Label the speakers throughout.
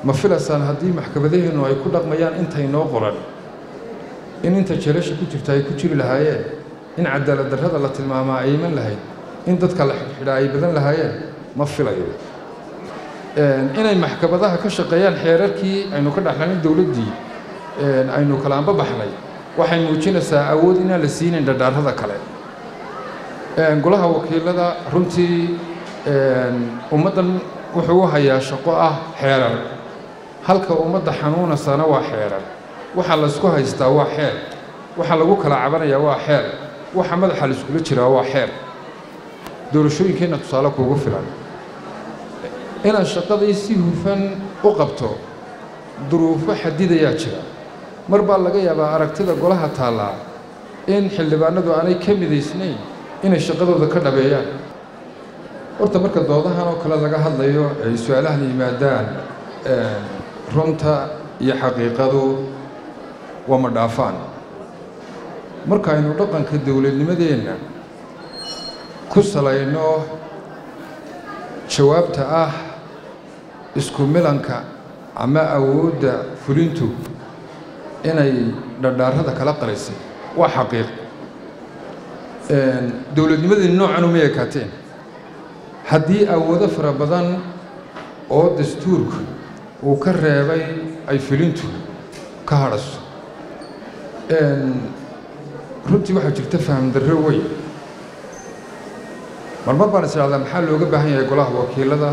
Speaker 1: ma filaysaan haddii maxkamadaheennu ay ku dhaqmayaan intay noo qoran in inta jeelasha ku jirta ay ku jiri lahaayeen in cadaalad darrada la tilmaamaa ay iman lahayd in dadka la xidhxidhaa ay badan lahaayeen ma filayo inay maxkamadaha ka shaqeeyaan xeerarkii aynu ka dhaxlanin dowladdii aynu kala anba baxnay waxay muujinaysaa awood inaan la siinayn dhadhaarada kale golaha wakiilada runtii ummaddan wuxuu u hayaa shaqo ah xeerar halka ummadda xanuunaysana waa xeerar waxa laysku haystaa waa xeer waxa lagu kala cabanayaa waa xeer waxa madaxa laiskula jiraa waa xeer doorashooyinkeenna tusaale kuugu filan inaad shaqadii si hufan u qabto duruufo xadidayaa jira mar baa laga yaabaa aragtida golaha taallaa in xildhibaanadu aanay ka midaysnayn inay shaqadooda ka dhabeeyaan horta marka doodahan oo kale laga hadlayo ay su-aalahan yimaadaan runta iyo xaqiiqadu waa ma dhaafaan markaaynu dhaqanka dowladnimadeenna ku salayno jawaabta ah isku milanka ama awoodda fulintu inay dhadhaarada kala qalaysay waa xaqiiq dowladnimadii noocan uma ekaateen haddii awoodo fara badan oo dastuurku uu ka reebay ay fulintu ka hadhaso runtii waxaa jirta faham darro weyn marmar baan is idhahdaa maxaa looga baahan yahay golaha wakiilada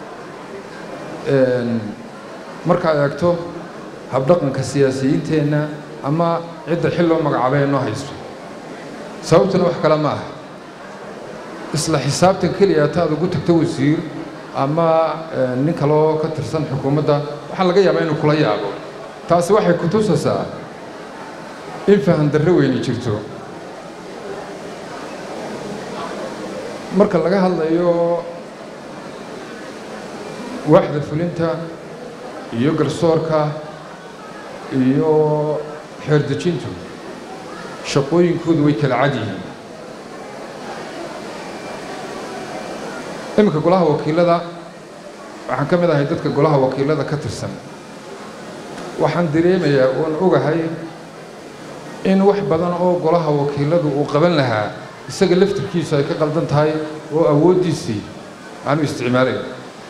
Speaker 1: markaad eegto habdhaqanka siyaasiyiinteenna ama cidda xil loo magacaabay ee noo haysto sababtuna wax kale ma aha isla xisaabtan keliya taad ugu tagto wasiir ama nin kaloo ka tirsan xukuumadda waxaa laga yaabaa inuu kula yaabo taasi waxay ku tusaysaa in fahan darro weyni jirto marka laga hadlayo waaxda fulinta iyo garsoorka iyo xeerdejintu shaqooyinkoodu way kala cad yihiin iminka golaha wakiilada waxaan ka mid ahay dadka golaha wakiilada ka tirsan waxaan dareemayaa oon ogahay in wax badan oo golaha wakiiladu uu qaban lahaa isaga laftirkiisu ay ka qaldan tahay oo awooddiisii aanu isticmaalayn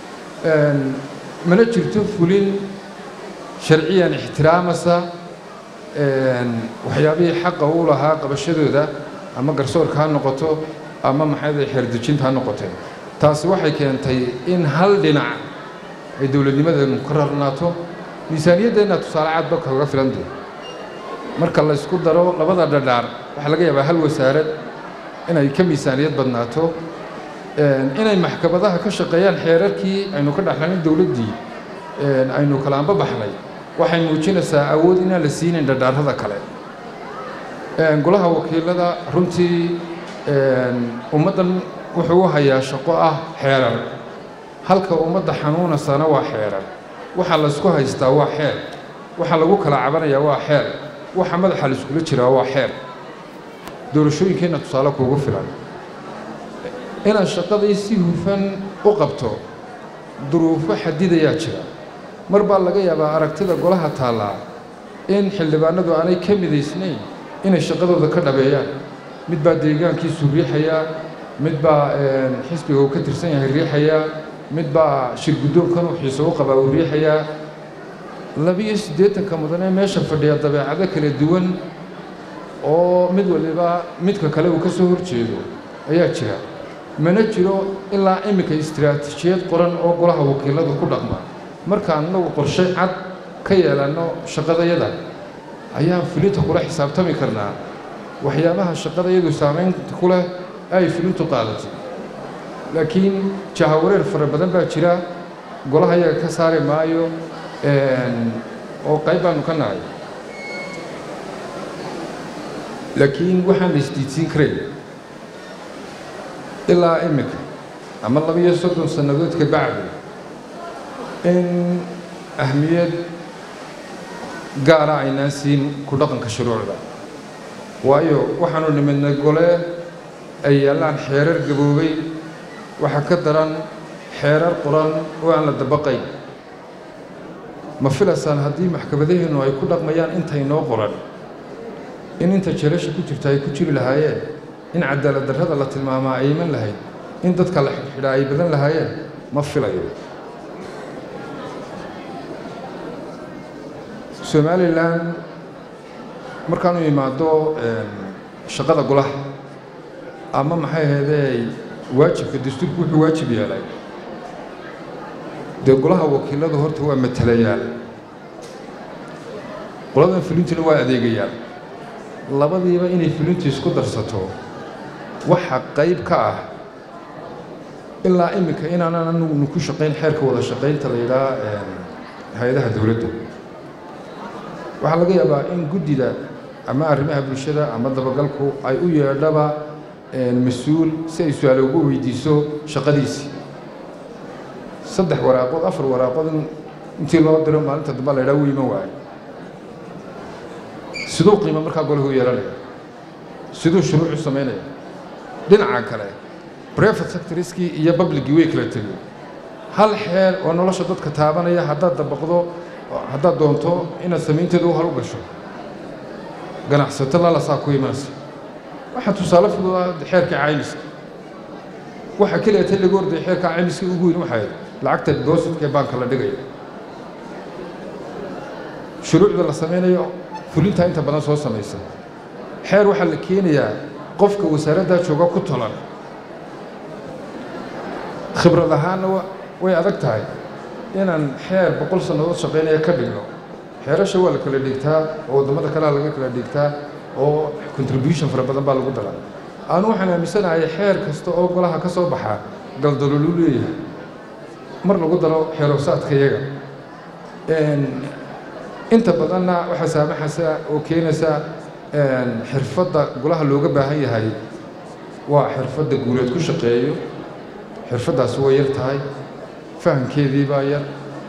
Speaker 1: mana jirto fulin sharciyan ixtiraamasa waxyaabihii xaqa u lahaa qabashadooda ama garsoorka ha noqoto ama maxayda xeerdejinta ha noqotee taasi waxay keentay in hal dhinac ay dowladnimadeenu ka rarnaato miisaaniyaddeenna tusaale cadba kaga filantay marka la ysku daro labada dhadhaar waxaa laga yaabaa hal wasaarad inay ka miisaaniyad badnaato inay maxkamadaha ka shaqeeyaan xeerarkii aynu ka dhaxlanin dowladdii aynu kala anba baxnay waxay muujinaysaa awood inaan la siinayn dhadhaarada kale golaha wakiilada runtii ummaddan wuxuu u hayaa shaqo ah xeerar halka ummadda xanuunaysana waa xeerar waxa laysku haystaa waa xeer waxa lagu kala cabanayaa waa xeer waxa madaxa laiskula jiraa waa xeer doorashooyinkeenna tusaale kuugu filan inaad shaqadii si hufan u qabto duruufo xadidayaa jira mar baa laga yaabaa aragtida golaha taallaa in xildhibaanadu aanay ka midaysnayn inay shaqadooda ka dhabeeyaan mid baa deegaankiisu riixayaa mid baa xisbiga uu ka tirsan yahay riixayaa mid baa shir guddoonkan uu xiiso u qabaa uu riixayaa labiyo siddeetanka mudane meesha fadhiya dabeecado kala duwan oo mid waliba midka kale uu ka soo hor jeedo ayaa jira mana jiro ilaa iminka istiraatiijiyad qoran oo golaha wakiiladu ku dhaqma markaan inagu qorshe cad ka yeelanno shaqadayada ayaan fulinta kula xisaabtami karnaa waxyaabaha shaqadayadu saamaynta ku leh ay fulintu qaadatay laakiin jahawareer fara badan baa jira golaha yaga ka saari maayo oo qayb baanu ka nahay laakiin waxaan la isdiidsiin karayn ilaa iminka ama labiyo soddon sannadood ka bacdi in ahmiyad gaara aynaan siin ku dhaqanka shuruucda waayo waxaanu nimidnay gole ay yaallaan xeerar gaboobay waxaa ka daran xeerar qoran oo aan la dabaqayn ma filaysaan haddii maxkamadaheennu ay ku dhaqmayaan intay noo qoran in inta jeelasha ku jirta ay ku jiri lahaayeen in cadaalad darrada la tilmaamaa ay iman lahayd in dadka la xidhxidhaa ay badan lahaayeen ma filayo somalilan markaanu imaado shaqada golaha ama maxay ahaydee waajibka dastuurku wuxuu waajib yeelay dee golaha wakiiladu horta waa matalayaal qoladan fulintuna waa adeegayaal labadiiba inay fulintu isku darsato waxa qayb ka ah ilaa iminka inaanan anugunu ku shaqayn xeerka wada shaqaynta la yidhaha hay-adaha dowladda waxaa laga yaabaa in guddida ama arrimaha bulshada ama dabagalku ay u yeedhaba mas-uul si ay su-aale ugu weydiiso shaqadiisii saddex waraaqood afar waraaqood intii loo diro maalinta damba la ydhaha wuu iman waayo siduu qiimo markaa golahu yeelanaya siduu shuruucu samaynaya dhinaca kale brefat sectoriskii iyo publigii way kala tegey hal xeer oo nolosha dadka taabanaya haddaad dabaqdo haddaad doonto inaad samaynteeda u hal u gasho ganacsato lalasaa ku imanaysa waxaa tusaale fududa xeerka caymiska waxa keliya ta lagu ordaya xeerka caymiska ugu weyn waxay lacagta depositka ee baanka la dhigaya shuruucda la samaynayo fulintaa inta badan soo samaysa xeer waxaa la keenayaa qofka wasaaraddaa jooga ku tolan khibrad ahaanna way adag tahay inaan xeer boqol sannadood shaqaynaya ka dhigno xeerasha waa la kala dhigtaa oo waddamada kalea laga kala dhigtaa oo contribution fara badan baa lagu dara aanu waxaan aaminsanahay xeer kasta oo golaha ka soo baxaa galdaloolu leeyahay mar lagu daro xeeroosaadka iyaga inta badanna waxaa saamaxaysa oo keenaysa xirfadda golaha looga baahan yahay waa xirfadda guuleed ku shaqeeyo xirfaddaasi way yar tahay fahamkeedii baa yar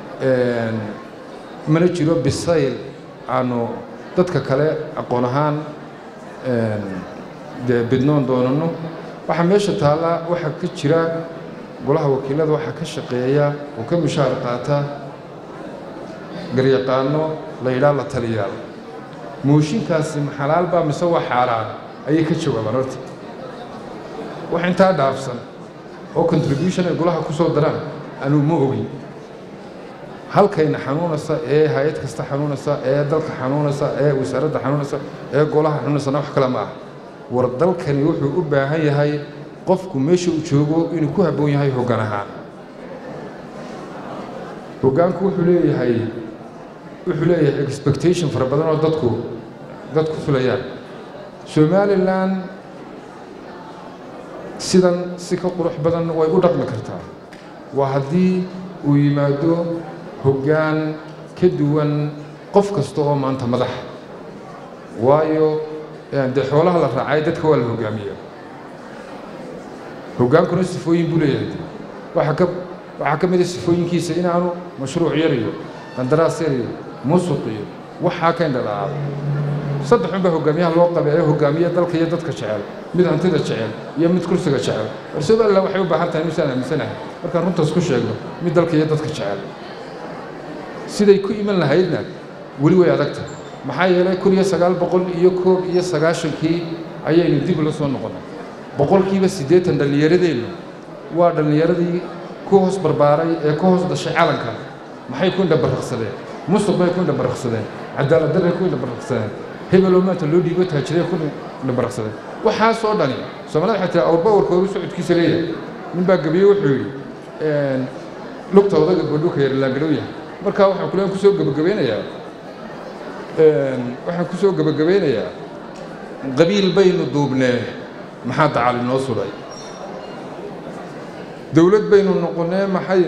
Speaker 1: mana jiro bisayl aanu dadka kale aqoon ahaan dee bidnoon doonano waxaa meesha taalla waxaa ka jira golaha wakiilada waxaa ka shaqeeya oo ka mushaar qaata garyaqaano la yidhaha la taliyaal mooshinkaasi maxalaal baa mise waa xaaraan ayay ka jawaabaan horta wax intaa dhaafsan oo contribution ay golaha ku soo daraan anuu ma ogin halkayna xanuunaysa ee hay-ad kasta xanuunaysa ee dalka xanuunaysa ee wasaaradda xanuunaysa ee golaha xanuunaysana wax kale ma ah war dalkani wuxuu u baahan yahay qofku meesha uu joogo inuu ku habboon yahay hoggaan ahaan hoggaanku wuxuu leeyahay wuxuu leeyahay expectation fara badan oo dadku dadku filayaan somalilan sidan si ka qurux badan way u dhaqmi kartaa waa haddii uu yimaado hoggaan ka duwan qof kasta oo maanta madaxa waayo dee xoolaha la raacay dadka waa la hoggaamiya hoggaankuna sifooyin buu leeyahay waxaa ka waxaa ka mida sifooyinkiisa inaanu mashruuc yar iyo qandaraas yar iyo musuq iyo waxaa ka indhalaacado saddex unbaa hoggaamiyaha loo qabay ee hoggaamiya dalka iyo dadka jecel mid hantida jecel iyo mid kursiga jecel war somalilan waxay u baahan tahay misaan aaminsanahay markaan runtaas ku sheegno mid dalka iyo dadka jecel siday ku iman lahaydna weli way adagtahay maxaa yeelay kun iyo sagaal boqol iyo koob iyo sagaashankii ayaynu dib ula soo noqonnay boqolkiiba siddeetan dhallinyaradeennu waa dhallinyaradii ku hoos barbaaray ee ku hoos dhashay calanka maxay ku indhabarraqsadeen musuq bay ku indhabarraqsadeen cadaalad darray ku indhabarraqsadeen hebeloo maanta loo dhiibo taajiray ku indhabarraqsadeen waxaasoo dhani soomaalida waxay tihi awrba warka horu socodkiisa leeyahay nin baa gabiye wuxuu yidhi lugta odaga godhuka yarlaangadhow yahay markaa waxaan kule kusoo gebagabeynayaa waxaan ku soo gebagabeynayaa qabiil baynu duubnee maxaa dacal inoo sudhay dowlad baynu noqonnee maxay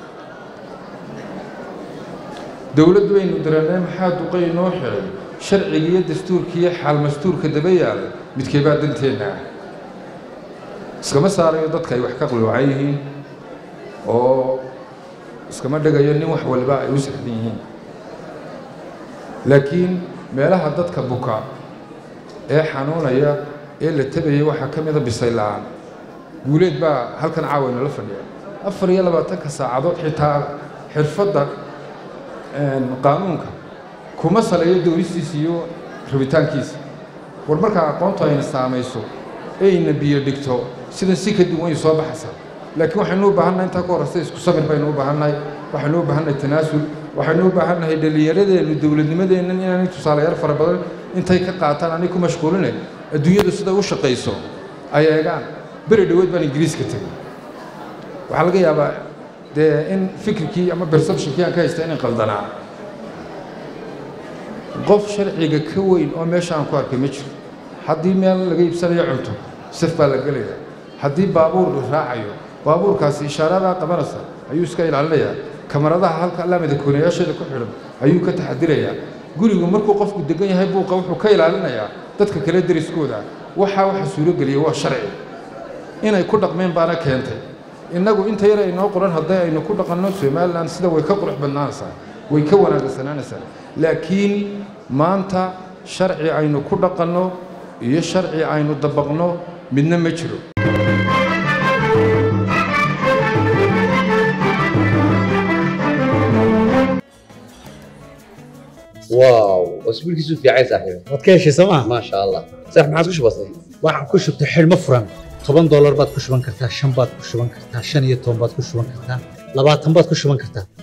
Speaker 1: dowlad baynu diranee maxaa duqay inoo xidhay sharcigiiyo dastuurkiiyo xaalmastuurka daba yaalay midkeebaa danteenna ah iskama saarayo dadka ay wax ka qaloocan yihiin oo iskama dhigayo nin wax waliba ay u saxdan yihiin laakiin meelaha dadka buka ee xanuunaya ee la tegaya waxaa ka mida bisayl la'aan guuleed baa halkan caawa inala fadhiya afar iyo labaatanka saacadood xitaa xirfadda qaanuunka kuma saleeyo doonistiisa iyo rabitaankiisa war markaa aqoontu ayna saamayso ayna biyo dhigto sidan si ka duwan ay soo baxaysaa laakiin waxaynu u baahannahay intaa ka horreysa isku sabir baynu u baahannahay waxaynu u baahannahay tanaasul waxaynu u baahannahay dhallinyaradeennu dowladnimadeennan inaanay tusaalayaal fara badan intay ka qaataan anay ku mashquuline adduunyadu sida u shaqayso ay eegaan beri dhoweed baan ingiriiska tegey waxaa laga yaabaa dee in fikirkii ama perceptionkii aan ka haysta inay qaldanaa qof sharciga ka weyn oo meesha aan ku arkay ma jiro haddii meel laga iibsanayo cunto saf baa la gelaya haddii baabuur la raacayo baabuurkaasi ishaaradaa qabanaysa ayuu iska ilaalinayaa kamaradaha halka laamida koonayaasheeda ku xidhan ayuu ka taxadirayaa gurigu markuu qofku degan yahay buuqa wuxuu ka ilaalinayaa dadka kale deriskooda waxaa waxa suurogeliya waa sharci inay ku dhaqmeen baana keentay innagu inta yar aynoo qoran hadday aynu ku dhaqanno somalilan sida way ka qurux badnaanaysaa way ka wanaagsanaanaysaa laakiin maanta sharci aynu ku dhaqanno iyo sharci aynu dabaqno midna ma jiro
Speaker 2: واو اسبوع كيسو في عايز صاحبي
Speaker 3: waad ka heshay sooma
Speaker 2: ما شاء الله صح ما عادش بسيط
Speaker 3: waxaan ku shubtay xidhmo furan toban doolar baad ku shuban kartaa shan baad ku shuban kartaa shan iyo toban baad ku shuban kartaa labaatan baad ku shuban kartaa